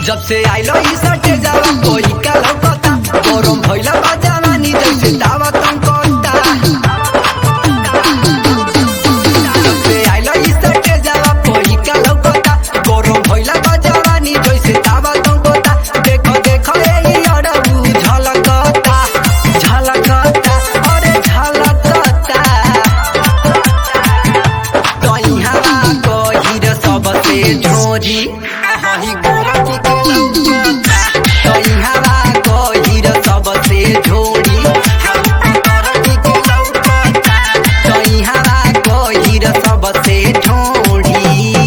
जब से आइलो ई सटे जावा कोई का लौकता गरम भइला बा जवानी जैसे दावा तुम कोता जब से आइलो ई सटे जावा कोई का लौकता गरम भइला बा जवानी जैसे दावा तुम कोता देखो देखो ए ई अड़बू झलकता झलकता अरे झलकता तैहा गहिर सबसे झोरी आही गोरती के लौकता तैहा गहिर सबसे झोरी आही गोरती के लौकता तैहा गहिर सबसे झोरी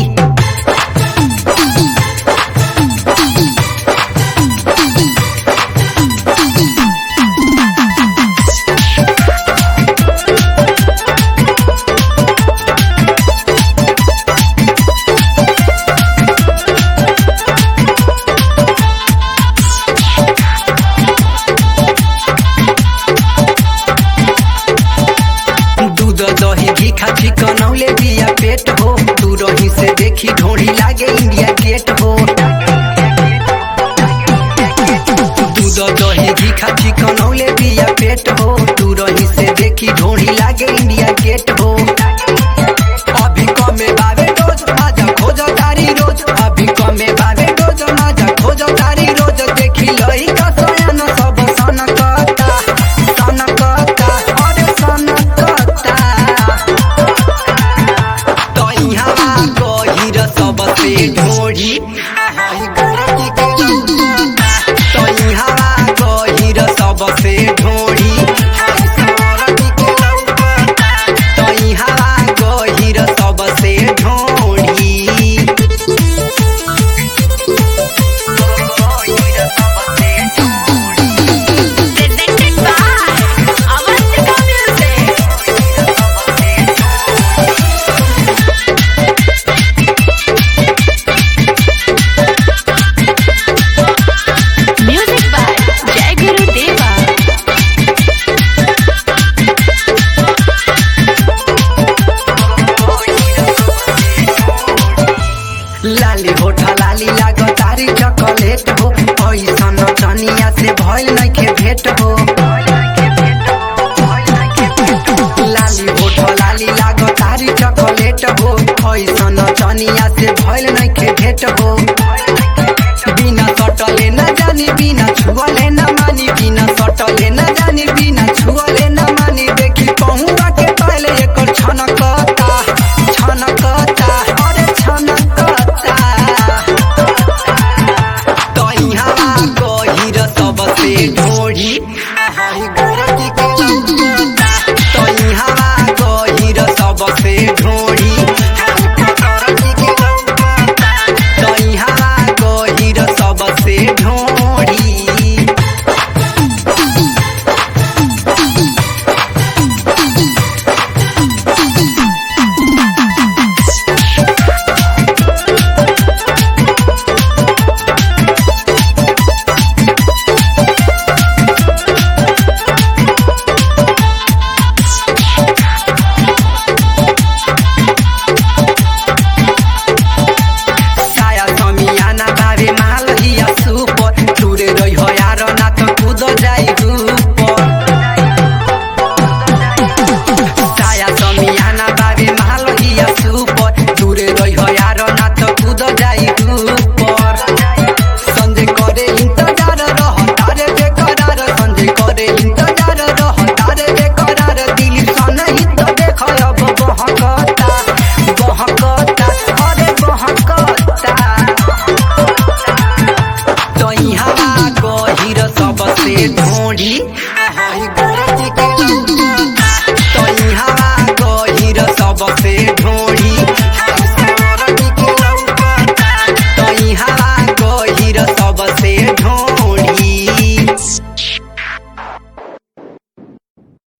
दूध दही घी खाची कनौले बिया पेट हो तू रही से देखी ढोड़ी लागे इंडिया गेट हो दूध दही घी खाची कनौले बिया पेट हो तू रही से देखी ढोड़ी लागे इंडिया गेट हो अभी कमे बावे रोज आजा खोजो तारी रोज अभी कमे बावे रोज आजा खोजो तारी रोज देखी लई का सयन सब सनकता सनकता अरे सनकता तैहा गहिर सबसे ढोढी आही